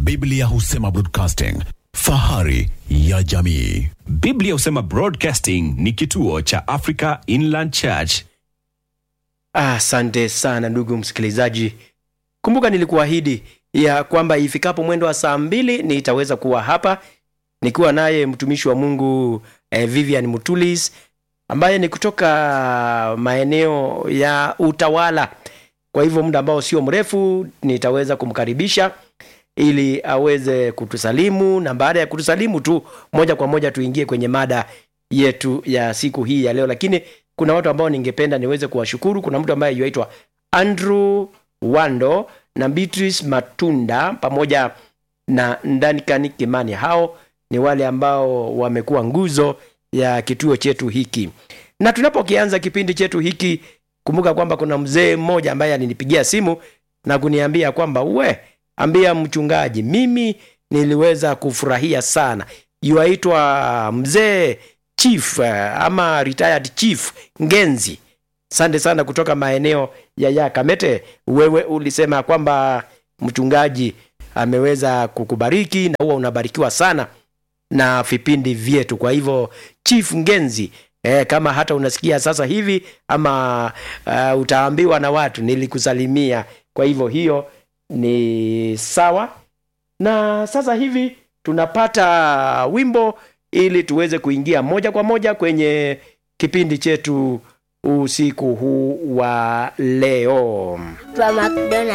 Biblia husema broadcasting, fahari ya jamii. Biblia husema Broadcasting ni kituo cha Africa Inland Church. Asante sana ndugu msikilizaji, kumbuka nilikuahidi ya kwamba ifikapo mwendo wa saa mbili nitaweza kuwa hapa nikiwa naye mtumishi wa Mungu eh, Vivian Mutulis ambaye ni kutoka maeneo ya Utawala. Kwa hivyo muda ambao sio mrefu nitaweza kumkaribisha ili aweze kutusalimu, na baada ya kutusalimu tu moja kwa moja tuingie kwenye mada yetu ya siku hii ya leo. Lakini kuna watu ambao ningependa niweze kuwashukuru. Kuna mtu ambaye yuaitwa Andrew Wando na Beatrice Matunda pamoja na Ndanikani Kimani. Hao ni wale ambao wamekuwa nguzo ya kituo chetu hiki, na tunapokianza kipindi chetu hiki, kumbuka kwamba kuna mzee mmoja ambaye alinipigia simu na kuniambia kwamba we ambia mchungaji, mimi niliweza kufurahia sana. Yuaitwa mzee chief eh, ama retired chief Ngenzi. Asante sana kutoka maeneo ya Yakamete. Wewe ulisema kwamba mchungaji ameweza kukubariki na huwa unabarikiwa sana na vipindi vyetu. Kwa hivyo Chief Ngenzi, eh, kama hata unasikia sasa hivi ama uh, utaambiwa na watu nilikusalimia. Kwa hivyo hiyo ni sawa, na sasa hivi tunapata wimbo ili tuweze kuingia moja kwa moja kwenye kipindi chetu usiku huu wa leo. Twa McDonald